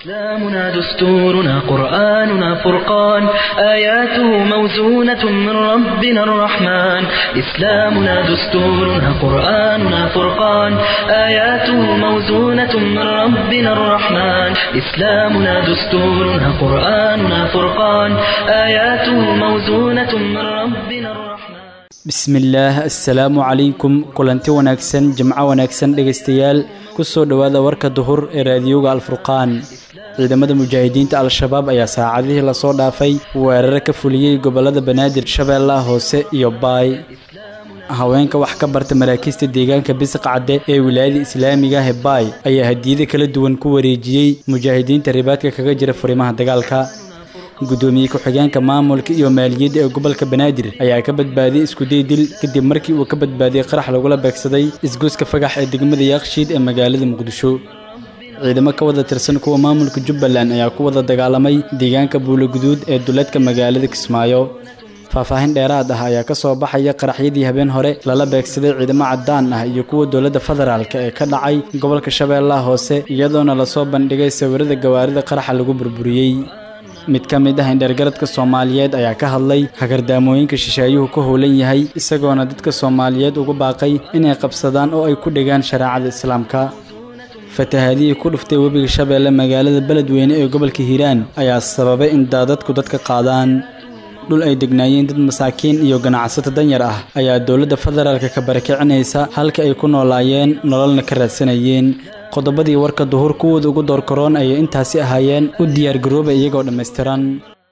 إسلامنا دستورنا قرآننا فرقان آياته موزونة من ربنا الرحمن إسلامنا دستورنا قرآننا فرقان آياته موزونة من ربنا الرحمن إسلامنا دستورنا قرآننا فرقان آياته موزونة من ربنا الرحمن bismillaah assalaamu calaykum kulanti wanaagsan jimco wanaagsan dhegaystayaal ku soo dhowaada warka duhur ee raadiyoga alfurqaan ciidamada mujaahidiinta al-shabaab ayaa saacadihii lasoo dhaafay weeraro ka fuliyey gobollada banaadir shabeellaha hoose iyo baay haweenka wax ka barta maraakiista deegaanka bisqacde ee wilaayada islaamiga ah ee baay ayaa hadiyada kala duwan ku wareejiyey mujaahidiinta ribaadka kaga jira furimaha dagaalka gudoomiye ku-xigeenka maamulka iyo maaliyadda ee gobolka banaadir ayaa ka badbaadiyey iskuday dil kadib markii uu ka badbaadiyey qarax lagula beegsaday isgoyska fagax ee degmada yaaqshiid ee magaalada muqdisho ciidamo ka wada tirsan kuwa maamulka jubbaland ayaa ku wada dagaalamay deegaanka buuloguduud ee duleedka magaalada kismaayo faahfaahin dheeraad ah ayaa ka soo baxaya qaraxyadii habeen hore lala beegsaday ciidamo caddaan ah iyo kuwa dowladda federaalk ee ka dhacay gobolka shabeellaha hoose iyadoona lasoo bandhigay sawirada gawaarida qaraxa lagu burburiyey mid ka mid ah indhergaradka soomaaliyeed ayaa ka hadlay hagardaamooyinka shisheeyuhu ka howlan yahay isagoona dadka soomaaliyeed ugu baaqay inay qabsadaan oo ay ku dhegaan shareecada islaamka fatahaadihii ku dhuftay webiga shabeelle magaalada beledweyne ee gobolka hiiraan ayaa sababay in daadadku dadka qaadaan dhul ay degnaayeen dad masaakiin iyo ganacsato danyar ah ayaa dowladda federaalka ka barakicinaysa halka ay ku noolaayeen nololna ka raadsanayeen qodobadii warka duhur kuwooda ugu doorkaroon ayay intaasi ahaayeen u diyaargarooba iyagoo dhammaystiran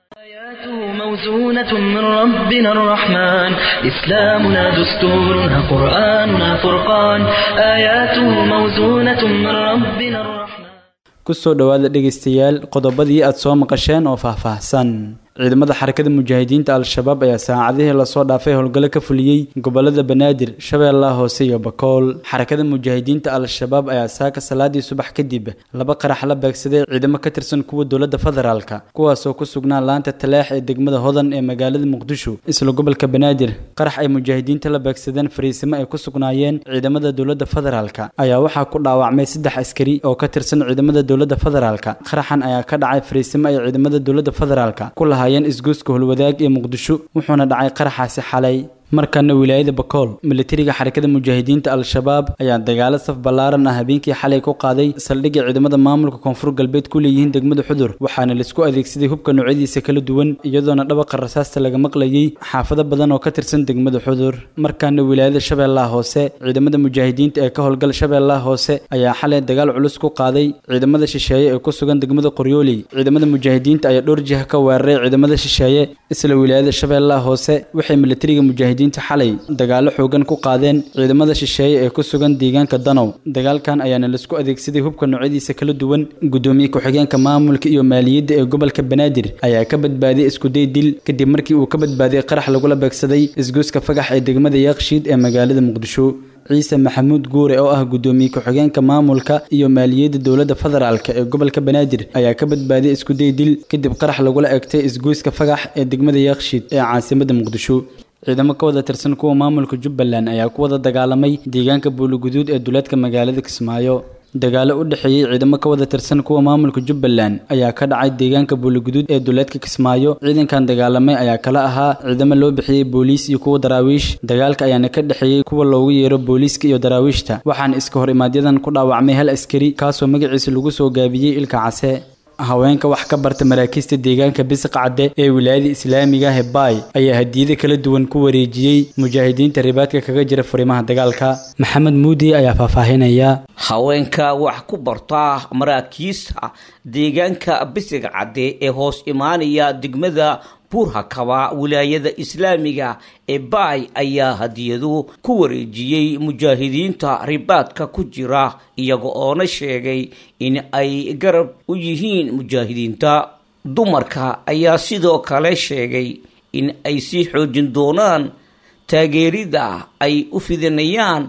آياته موزونة من ربنا الرحمن إسلامنا دستورنا قرآننا فرقان آياته موزونة من ربنا الرحمن kusoo dhowaada dhegaystayaal qodobadii aad soo maqasheen oo faahfaahsan ciidamada xarakada mujaahidiinta al-shabaab ayaa saacadihii lasoo dhaafay howlgallo ka fuliyey gobolada banaadir shabeellaha hoose iyo bakool xarakada mujaahidiinta al-shabaab ayaa saaka salaadii subax kadib laba qarax la beegsaday ciidamo ka tirsan kuwa dowladda federaalka kuwaasoo ku sugnaa laanta talaax ee degmada hodan ee magaalada muqdisho isla gobolka banaadir qarax ay mujaahidiinta la beegsadeen fariisimo ay ku sugnaayeen ciidamada dowladda federaalka ayaa waxaa ku dhaawacmay saddex askari oo ka tirsan ciidamada dowladda federaalka qaraxan ayaa ka dhacay fariisimo ay ciidamada dowladda federaalka ku lahaayeen isgoyska holwadaag ee muqdisho wuxuuna dhacay qaraxaasi xalay markana wilaayada bakool militariga xarakada mujaahidiinta al-shabaab ayaa dagaalo saf ballaaran ah habeenkii xalay ku qaaday saldhigga ciidamada maamulka koonfur galbeed ku leeyihiin degmada xudur waxaana laisku adeegsaday hubka noocyadiisa kala duwan iyadoona dhabaqa rasaasta laga maqlayey xaafado badan oo ka tirsan degmada xudur markaana wilaayada shabeellaha hoose ciidamada mujaahidiinta ee ka howlgala shabeellaha hoose ayaa xalay dagaal culus ku qaaday ciidamada shisheeye ee ku sugan degmada qoryooley ciidamada mujaahidiinta ayaa dhowr jiha ka weeraray ciidamada shisheeye isla wilaayada shabeellaha hoose waxay militariga mujaahidiin xalay dagaalo xoogan ku qaadeen ciidamada shisheeye ee ku sugan deegaanka danow dagaalkan ayaana laisku adeegsaday hubka noocyadiisa kala duwan gudoomiye ku-xigeenka maamulka iyo maaliyadda ee gobolka banaadir ayaa ka badbaadiyey iskuday dil kadib markii uu ka badbaadiyey qarax lagula beegsaday isgoyska fagax ee degmada yaaqshiid ee magaalada muqdisho ciise maxamuud guure oo ah gudoomiye ku-xigeenka maamulka iyo maaliyadda dowladda federaalka ee gobolka banaadir ayaa ka badbaadiyey iskuday dil kadib qarax lagula egtay isgoyska fagax ee degmada yaaqshiid ee caasimada muqdisho ciidamo ka wada tirsan kuwa maamulka jubbaland ayaa ku wada dagaalamay deegaanka buuloguduud ee duleedka magaalada kismaayo dagaalo u dhexeeyey ciidamo ka wada tirsan kuwa maamulka jubbaland ayaa ka dhacay deegaanka buuloguduud ee duleedka kismaayo ciidankan dagaalamay ayaa kala ahaa ciidamo loo bixiyey booliis iyo kuwa daraawiish dagaalka ayaana ka dhexeeyey kuwa loogu yeero booliiska iyo daraawiishta waxaana iska hor imaadyadan ku dhaawacmay hal askari kaasoo magaciisa lagu soo gaabiyey ilka case haweenka wax ka barta maraakiista deegaanka bisqacde ee wilaayada islaamiga ah ee baay ayaa hadiyada kala duwan ku wareejiyey mujaahidiinta ribaadka kaga jira furimaha dagaalka maxamed muudi ayaa faahfaahinaya haweenka wax ku barta maraakiista deegaanka bisqacde ee hoos imaanaya degmada buurhakaba wilaayada islaamiga ee baay ayaa hadiyadu ku wareejiyey mujaahidiinta ribaadka ku jira iyaga oona sheegay in ay garab u yihiin mujaahidiinta dumarka ayaa sidoo kale sheegay in ay sii xoojin doonaan taageerida ay u fidinayaan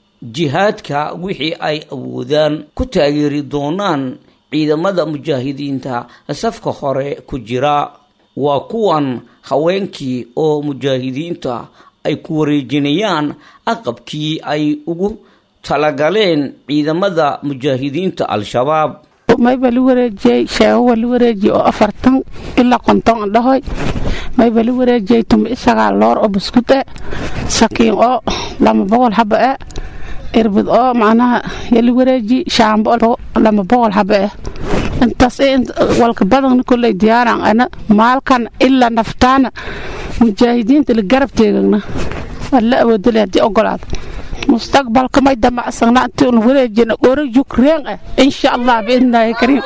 jihaadka wixii ay awoodaan ku taageeri doonaan ciidamada mujaahidiinta safka hore ku jira waa kuwan haweenkii oo mujaahidiinta ay ku wareejinayaan aqabkii ay ugu talagaleen ciidamada mujaahidiinta al-shabaab mayba la wareejiyey sheego waa la wareejiyey oo afartan ilaa konton dhahoy mayba la wareejiyey tuma isagaa loor oo buskud e sakiin oo lama boqol haba e irbid oo macnaha yala wareeji shaambo lama boqol haba eh intaas walka badan koley diyaaran ana maalkan ilaa naftaana mujaahidiinta la garab teegagna alla awoodale haddii ogolaado mustaqbalka may damacsagna intii una wareejina ora yukreen ah insha allah biidnillaahi kariim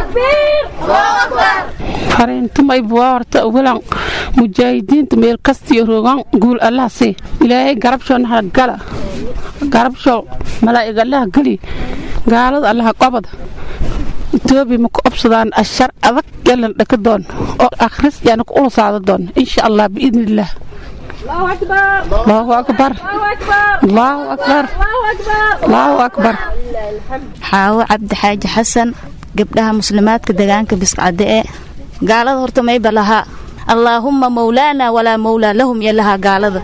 fariintumay buwaa horta walan mujaahidiinta meel kastiyo roogan guul allah sii ilaahay garabshoona hala gala garabshow malaa'ig allaha geli gaalada allaha qobada etoobiya ma ku obsadaan ashar adag yalan dhaka doon oo akhris yaana ku ulasaada doon insha allah biidnillaah allahu akbar allahu akbar allahu akbar xaawo cabdi xaaji xasan gabdhaha muslimaadka degaanka biscadde ee gaalada horta mayba lahaa allaahumma mawlaana walaa mawlaa lahum iyo lahaa gaalada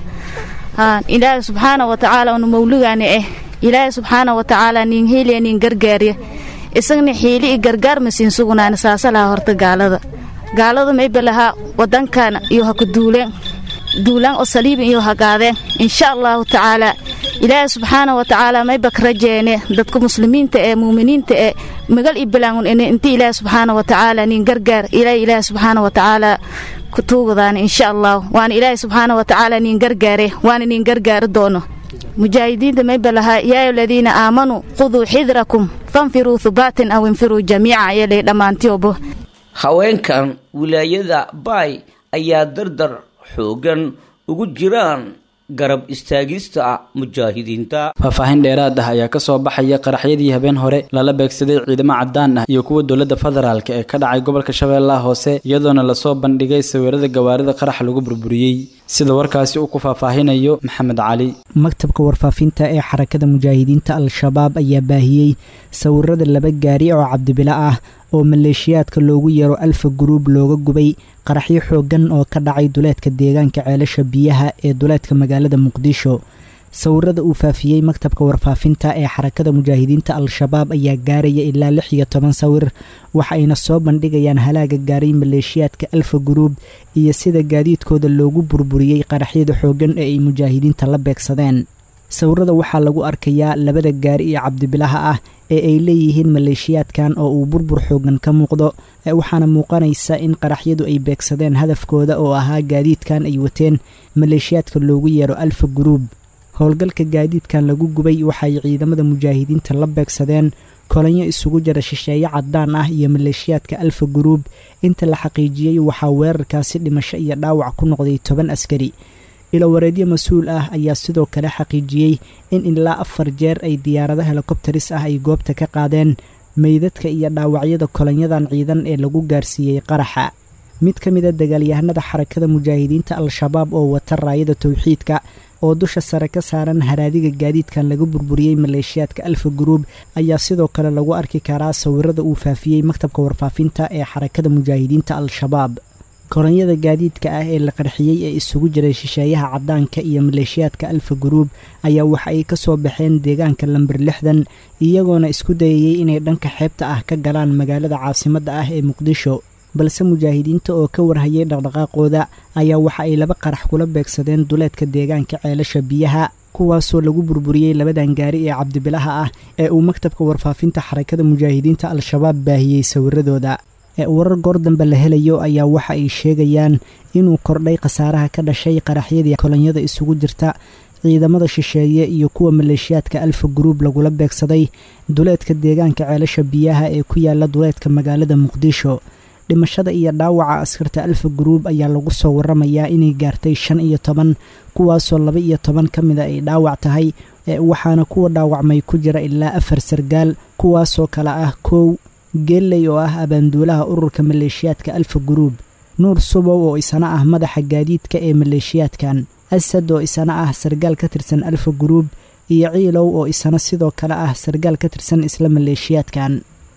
ilaahay subxaana wa tacaala unu mawligaani eh ilaahay subxaana wa tacaala nin heliya nin gargaariya isagna xiili i gargaar masiin sugnaani saasa lahaa horta gaalada gaalada mayba lahaa wadankaana iyo ha ku duuleen duulaan oo saliibin iyo hagaadeen insha allahu tacaala ilaahay subxaana wa tacaala mayba ka rajeene dadka muslimiinta ee muuminiinta ee magal i bilaangun ine inti ilaahay subxaana wa tacaala nin gargaar ilaahay ilaahay subxaana wa tacaala ku tuugadaan insha allah waana ilaahay subxaana wa tacaala nin gargaare waana nin gargaari doono mujaahidiinta mayba lahaa yaa aladiina aamanuu quduu xidrakum fanfiruu hubaatin aw infiruu jamiica ayalay dhammaantiobo haweenkan wilaayada baay ayaa dardar xoogan ugu jiraan garab istaagista mujaahidiinta faahfaahin dheeraad ah ayaa kasoo baxaya qaraxyadii habeen hore lala beegsaday ciidamo cadaan ah iyo kuwa dowladda federaalk ee ka dhacay gobolka shabeellaha hoose iyadoona lasoo bandhigay sawirada gawaarida qarax lagu burburiyey sida warkaasi uu ku faahfaahinayo maxamed cali maktabka warfaafinta ee xarakada mujaahidiinta al-shabaab ayaa baahiyey sawirada laba gaari oo cabdibilo ah oo maleeshiyaadka loogu yeero alfa guruub looga gubay qaraxyo xooggan oo ka dhacay duleedka deegaanka ceelasha biyaha ee duleedka magaalada muqdisho sawirada uu faafiyey maktabka warfaafinta ee xarakada mujaahidiinta al-shabaab ayaa gaaraya ilaa lix iyo toban sawir waxa ayna soo bandhigayaan halaaga gaaray maleeshiyaadka alfa guruub iyo sida gaadiidkooda loogu burburiyey qaraxyada xooggan ee ay mujaahidiinta la beegsadeen sawirada waxaa lagu arkayaa labada gaari iyo cabdibilaha ah ee ay leeyihiin maleeshiyaadkan oo uu burbur xoogan ka muuqdo waxaana muuqanaysa in qaraxyadu ay beegsadeen hadafkooda oo ahaa gaadiidkan ay wateen maleeshiyaadka loogu yeero alfa guruub howlgalka gaadiidkan lagu gubay waxaay ciidamada mujaahidiinta la beegsadeen kolanyo isugu jira shisheeye cadaan ah iyo maleeshiyaadka alfa guruub inta la xaqiijiyey waxaa weerarkaasi dhimasho iyo dhaawac ku noqday toban askari ilowareedyo mas-uul ah ayaa sidoo kale xaqiijiyey in ilaa afar jeer ay diyaarado helikobtaris ah ay goobta ka qaadeen meydadka iyo dhaawacyada kolanyadan ciidan ee lagu gaarsiiyey qaraxa mid ka mid a dagaalyahanada xarakada mujaahidiinta al-shabaab oo wata raayada towxiidka oo dusha sare ka saaran haraadiga gaadiidkan laga burburiyey maleeshiyaadka alfa guruub ayaa sidoo kale lagu arki karaa sawirada uu faafiyey maktabka warfaafinta ee xarakada mujaahidiinta al-shabaab koranyada gaadiidka ah ee la qarxiyey ee isugu jiray shisheeyaha caddaanka iyo maleeshiyaadka alfa guruub ayaa waxa ay ka soo baxeen deegaanka lamber lixdan iyagoona isku dayayey inay dhanka xeebta ah ka galaan magaalada caasimadda ah ee muqdisho balse mujaahidiinta oo ka warhayay dhaqdhaqaaqooda ayaa waxa ay laba qarax kula beegsadeen duleedka deegaanka ceelasha biyaha kuwaasoo lagu burburiyey labadan gaari ee cabdibilaha ah ee uu maktabka warfaafinta xarakada mujaahidiinta al-shabaab baahiyey sawiradooda ee warar goor dambe la helayo ayaa waxa ay sheegayaan inuu kordhay khasaaraha ka dhashay qaraxyadii kolonyada isugu jirta ciidamada shisheeye iyo kuwa maleeshiyaadka alfa guruub lagula beegsaday duleedka deegaanka ceelasha biyaha ee ku yaala duleedka magaalada muqdisho dhimashada iyo dhaawaca askarta alfa guruub ayaa lagu soo waramayaa inay gaartay shan iyo toban kuwaasoo laba iyo toban ka mida ay dhaawac tahay waxaana kuwa dhaawacmay ku jira ilaa afar sargaal kuwaasoo kale ah kow geelley oo ah abaanduulaha ururka maleeshiyaadka alfa guruub nuur subow oo isana ah madaxa gaadiidka ee maleeshiyaadkan asad oo isana ah sargaal ka tirsan alfa guruub iyo ciilow oo isana sidoo kale ah sargaal ka tirsan isla maleeshiyaadkan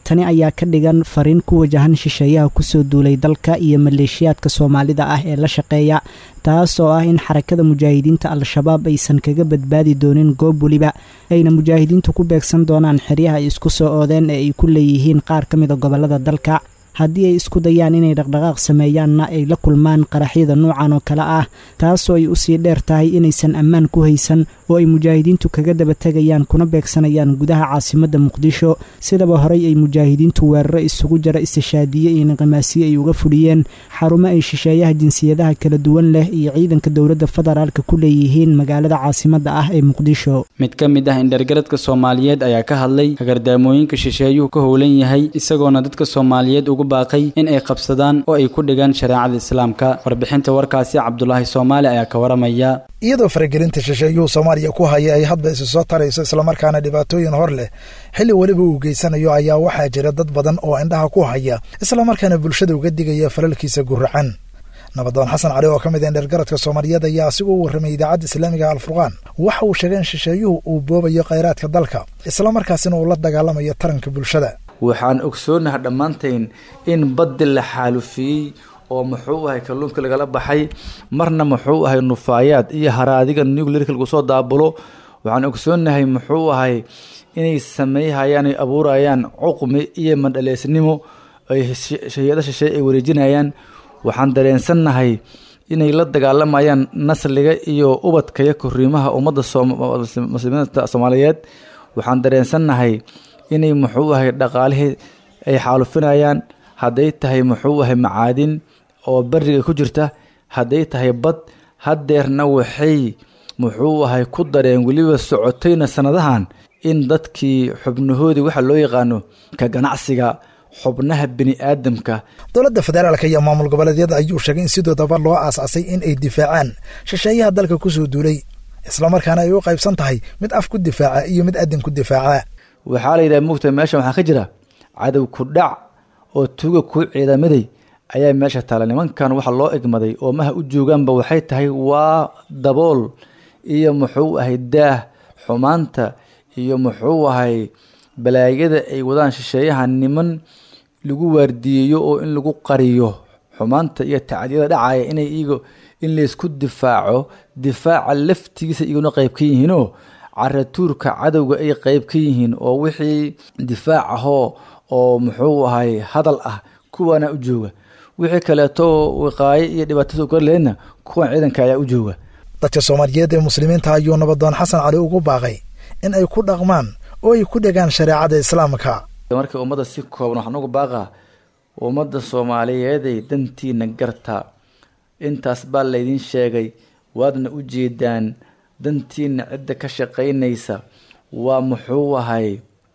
tani ayaa ka dhigan fariin ku wajahan shisheeyaha kusoo duulay dalka iyo maleeshiyaadka soomaalida ah ee la shaqeeya taas oo ah in xarakada mujaahidiinta al-shabaab aysan kaga badbaadi doonin goob weliba ayna mujaahidiintu ku beegsan doonaan xeryaha ay isku soo oodeen ee ay ku leeyihiin qaar ka mida gobollada dalka haddii ay isku dayaan inay dhaqdhaqaaq sameeyaanna ay la kulmaan qaraxyada noocan oo kale ah taasoo ay usii dheer tahay inaysan ammaan ku haysan oo ay mujaahidiintu kaga daba tegayaan kuna beegsanayaan gudaha caasimadda muqdisho sidaba horey ay mujaahidiintu weeraro isugu jara istishaadiye iyo niqimaasiye ay uga fudhiyeen xarumo ay shisheeyaha jinsiyadaha kala duwan leh iyo ciidanka dowladda federaalka ku leeyihiin magaalada caasimadda ah ee muqdisho mid ka mid ah indhergaradka soomaaliyeed ayaa ka hadlay hagardaamooyinka shisheeyuhu ka howlan yahay isagoona dadka soomaaliyeed ugu baaqay in ay qabsadaan oo ay ku dhigaan shareecada islaamka warbixinta warkaasi cabdulaahi soomaali ayaa ka waramaya iyadoo faragelinta shisheeyuhu soomaaliya ku haya ay hadba isu soo tarayso islamarkaana dhibaatooyin hor leh xilli weliba uu geysanayo ayaa waxaa jira dad badan oo indhaha ku haya islamarkaana bulshada uga digaya falalkiisa guracan nabadoon xasan cali oo ka mid a indhergaradka soomaaliyeed ayaa asigu u warramay idaacadda islaamiga alfurqaan waxa uu sheegay in shisheeyuhu uu boobayo khayraadka dalka islamarkaasina uu la dagaalamayo taranka bulshada waxaan ogsoonaha dhammaantayn in baddi la xaalufiyey oo muxuu ahay kalluunka lagala baxay marna muxuu ahay nufaayaad iyo haraadiga nuclearka lagu soo daabulo waxaan ogsoonahay muxuu ahay inay sameeyhayaan ay abuurayaan cuqmi iyo mandhaleysnimo ay hay-ada shisheeye ay wareejinayaan waxaan dareensannahay inay la dagaalamayaan nasliga iyo ubadka iyo koriimaha ummadda muslimiinta soomaaliyeed waxaan dareensannahay inay muxuu ahay dhaqaalihii ay xaalufinayaan hadday tahay muxuu ahay macaadin oo beriga ku jirta hadday tahay bad haddeerna waxay muxuu ahay ku dareen weliba socotayna sanadahan in dadkii xubnahoodii waxa loo yaqaano ka ganacsiga xubnaha bini aadamka dowladda federaalka iyo maamul goboleedyada ayuu sheegay in sidoodaba loo aas-asay in ay difaacaan shisheeyaha dalka kusoo duulay islamarkaana ay u qaybsan tahay mid af ku difaaca iyo mid adin ku difaaca waxaa la yidhaha mugta meeshan waxaa ka jira cadow ku dhac oo tuuga kuu ciidamaday ayaa meesha taala nimankan waxa loo egmaday oo maha u joogaanba waxay tahay waa dabool iyo muxuu ahay daah xumaanta iyo muxuu ahay balaayada ay wadaan shisheeyaha niman lagu waardiyeeyo oo in lagu qariyo xumaanta iyo tacdiyada dhacaya inay iyago in laysku difaaco difaaca laftigiisa iyaguna qayb ka yihiinoo caratuurka cadowga ay qayb ka yihiin oo wixii difaac ahoo oo muxuu ahay hadal ah kuwaana u jooga wixii kaleeto wiqaayo iyo dhibaatada u garleedna kuwan ciidanka ayaa u jooga dadka soomaaliyeed ee muslimiinta ayuu nabadoon xasan cali ugu baaqay in ay ku dhaqmaan oo ay ku dhegaan shareecada islaamka markii ummadda si kooban waxaan ugu baaqaa ummadda soomaaliyeeday dantiina garta intaas baa laydin sheegay waadna u jeedaan dantiina cidda ka shaqaynaysa waa muxuu ahay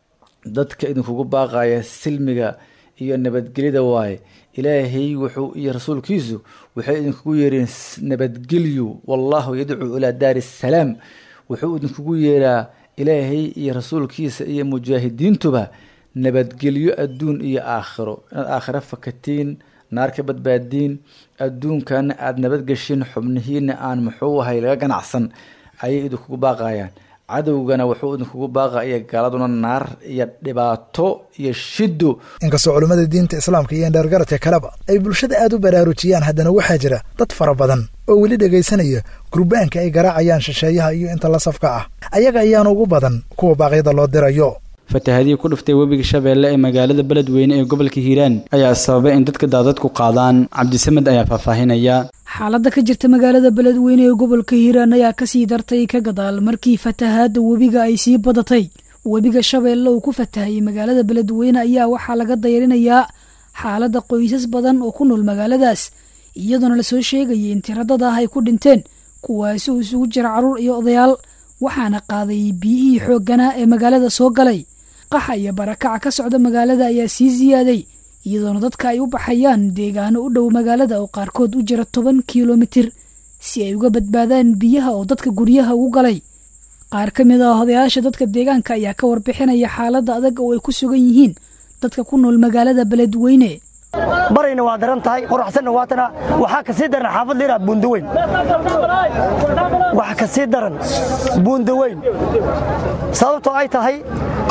dadka idinkugu baaqaya silmiga iyo nabadgelyada waaye ilaahay wuxuu iyo rasuulkiisu waxay idinkugu yeereen nabadgelyu wallahu yadcuu ilaa daari salaam wuxuu idinkugu yeeraa ilaahay iyo rasuulkiisa iyo mujaahidiintuba nabadgelyo adduun iyo aakhiro inaad aakhiro fakatiin naar ka badbaadiin adduunkana aada nabadgeshin xubnihiina aan muxuu ahay laga ganacsan ayay idinkugu baaqayaan cadowgana wuxuu idinkugu baaqaya gaaladuna naar iyo dhibaato iyo shido inkastoo culimmada diinta islaamka iyo indheergaradka kaleba ay bulshada aada u baraarujiyaan haddana waxaa jira dad fara badan oo weli dhegaysanaya gurbaanka ay garaacayaan shisheeyaha iyo inta la safka ah ayaga ayaana ugu badan kuwa baaqyada loo dirayo fatahadii ku dhuftay webiga shabeelle ee magaalada beledweyne ee gobolka hiiraan ayaa sababay in dadka daadadku qaadaan cabdisamed ayaa faahfaahinaya xaaladda ka jirta magaalada beledweyne ee gobolka hiiraan ayaa kasii dartay ka gadaal markii fatahaadda webiga ay sii badatay webiga shabeelle uu ku fatahayay magaalada beledweyne ayaa waxaa laga dayrinayaa xaaladda qoysas badan oo ku nool magaaladaas iyadoona lasoo sheegayay in tiradada ah ay ku dhinteen kuwaasi uu isugu jira carruur iyo odayaal waxaana qaaday biyihii xoogganaa ee magaalada soo galay qaxa iyo barakaca ka socda magaalada ayaa sii siyaaday iyadoona dadka ay u baxayaan deegaano u dhow magaalada oo qaarkood u jira toban kilomitir si ay uga badbaadaan biyaha oo dadka guryaha ugu galay qaar ka mid ah odayaasha dadka deegaanka ayaa ka warbixinaya xaaladda adag oo ay ku sugan yihiin dadka ku nool magaalada beledweyne barayna waa daran tahay qoraxsanna waatana waxaa kasii daran xaafad liraa buundaweyn waxa kasii daran buundaweyn sababtoo ay tahay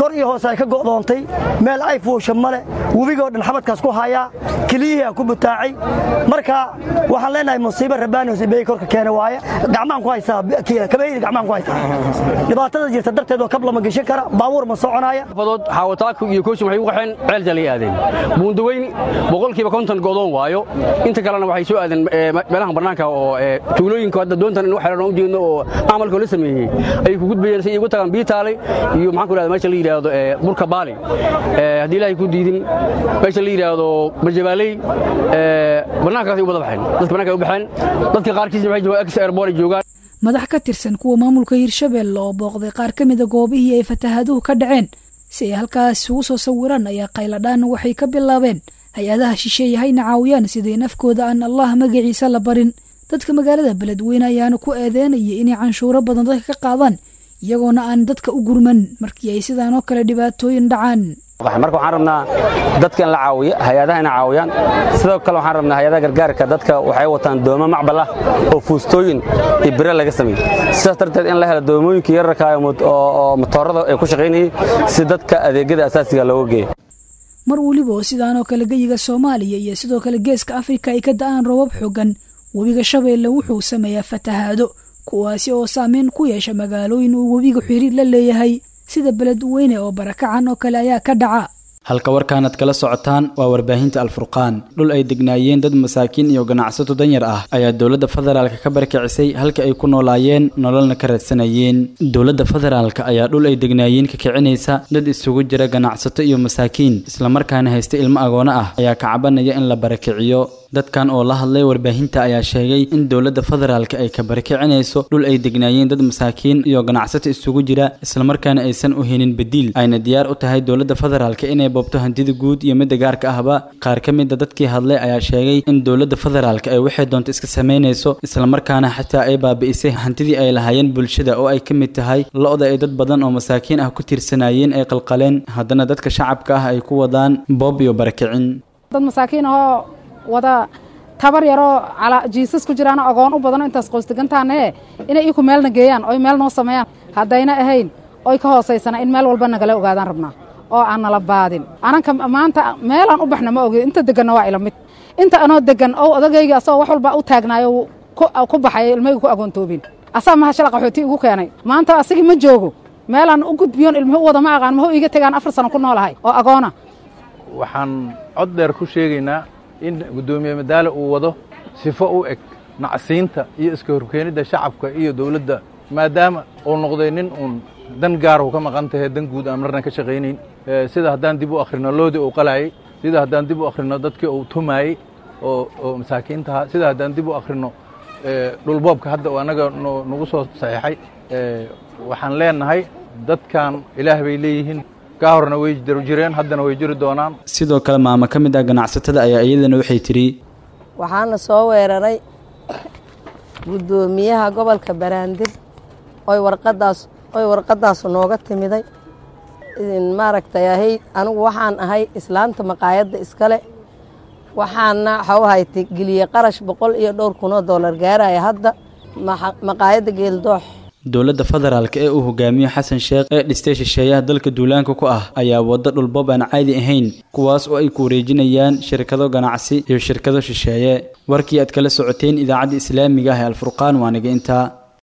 kor iyo hoose ay ka go'doontay meel ay fuusha male webigoo dhan xabadkaas ku hayaa keliyihii aan ku butaacay marka waxaan leenahay musiibo rabbaani hosibeey korka keena waaye gacmaan ku haysaa kabaydi gacmaan ku haysaa dhibaatada jirta darteed oo kab lama geshan kara baabuur ma soconaaya fadood xaawataaka iyo kooshin waxay u qaxeen ceel jalay aadeen buundaweyn boqolkiiba konton go'doon waayo inta kalena waxay soo aadeen meelaha bannaanka oo tuulooyinka hadda doontan in waxeelan u jeedno oo camalka la sameeyey ay ku gudbayeen si ay ugu tagaan biitaale iyo maxaan ku rahda meesha la yidhaahdo burka baali haddii ilaahay ku diidin meesha la yidhaahdo barjabaaley bannaankaasay u wada baxeen dadka bannaanka ay u baxeen dadka qaarkiisna waxay joogaan ex airport ay joogaan madax ka tirsan kuwa maamulka hirshabelle oo booqday qaar ka mida goobihii ay fatahaaduhu ka dhaceen si ay halkaas ugu soo sawiraan ayaa qayladhaan waxay ka bilaabeen hay-adaha shisheeye hayna caawiyaan siday nafkooda aan allah magaciisa la barin dadka magaalada beledweyne ayaana ku eedeynaya inay canshuuro badan dadka ka qaadaan iyagoona aan dadka u gurman markii ay sidaan oo kale dhibaatooyin dhacaan marka waxaan rabnaa dadka in la caawiyo hay-adaha ina caawiyaan sidoo kale waxaan rabnaa hay-adaha gargaarka dadka waxay wataan doomo macbal ah oo fuustooyin iyo bire laga sameeyey sidaas darteed in la helo doomooyinka yararka oo matoorada ay ku shaqaynayay si dadka adeegyada asaasiga looga geeyo mar weliba oo sidaanoo kale geyiga soomaaliya iyo sidoo kale geeska afrika ay ka da'aan roobab xoogan webiga shabeelle wuxuu sameeyaa fatahaado kuwaasi oo saameyn ku yeesha magaalooyin uu webiga xiriir la leeyahay sida beledweyne oo barakacan oo kale ayaa ka dhaca halka warkaanad kala socotaan waa warbaahinta alfurqaan dhul ay degnaayeen dad masaakiin iyo ganacsato danyar ah ayaa dowladda federaalka ka barkicisay halka ay ku noolaayeen nololna ka raadsanayeen dowladda federaalka ayaa dhul ay degnaayeen ka kicinaysa dad isugu jira ganacsato iyo masaakiin islamarkaana haysta ilmo agoono ah ayaa ka cabanaya in la barakiciyo dadkan oo la hadlay warbaahinta ayaa sheegay in dowladda federaalka ay ka barakicinayso dhul ay degnaayeen dad masaakiin iyo ganacsato isugu jira islamarkaana aysan u helin badiil ayna diyaar u tahay dowladda federaalka inay boobto hantida guud iyo midda gaarka ahba qaar ka mida dadkii hadlay ayaa sheegay in dowladda federaalka ay waxay doonto iska samaynayso islamarkaana xataa ay baabi'isay hantidii ay lahaayeen bulshada oo ay ka mid tahay lo-da ay dad badan oo masaakiin ah ku tiirsanayeen ay qalqaleen haddana dadka shacabka ah ay ku wadaan boob iyo barakicin wada tabar yaroo jiisas ku jiraano agoon u badano intaas qoysdegantaane inay iku meelna geeyaan oy meel noo sameeyaan haddayna ahayn oy ka hoosaysana in meel walba nagala ogaadaan rabnaa oo aan nala baadin ananka maanta meelaan u baxna ma ogi inta deganna waa ila mid inta anoo degan ow odagayga asagoo wax walba u taagnaayo ku baxay ilmayga ku agoontoobin asaa maha shala qaxooti igu keenay maanta asigii ma joogo meelaan u gudbiyoon ilmuhu u wada ma aqaan mahu iiga tegaan afar sano ku noolahay oo agoona waxaan cod dheer ku sheegaynaa in guddoomiye madaale uu wado sifo u eg nacsiinta iyo iska horkeenidda shacabka iyo dawladda maadaama uu noqday nin uun dan gaarahu ka maqan tahay dan guud aan marna ka shaqaynayn sida haddaan dib u akhrino loodii uu qalaayey sida haddaan dib u akhrino dadkii uu tumaayey oo oo masaakiintaha sida haddaan dib u akhrino dhulboobka hadda uu annaga nagu soo saxiixay waxaan leenahay dadkan ilaah bay leeyihiin kaa horna way jireen haddana way jiri doonaan sidoo kale maamo ka mid ah ganacsatada ayaa iyadana waxay tidhi waxaana soo weeraray guddoomiyaha gobolka baraandir oy warqadaas oy warqadaasu nooga timiday maaragtay ahayd anigu waxaan ahay islaanta maqaayadda iskale waxaana waxau haytay geliye qarash boqol iyo dhowr kunoo dollar gaaraya hadda maqaayadda geeldoox dowladda federaalka ee uu hogaamiyo xasan sheekh ee dhistay shisheeyaha dalka duulaanka ku ah ayaa waddo dhulboob aan caadi ahayn kuwaas oo ay ku wareejinayaan shirkado ganacsi iyo shirkado shisheeye warkii aad kala socoteen idaacadda islaamiga ah ee alfurqaan waa niga intaa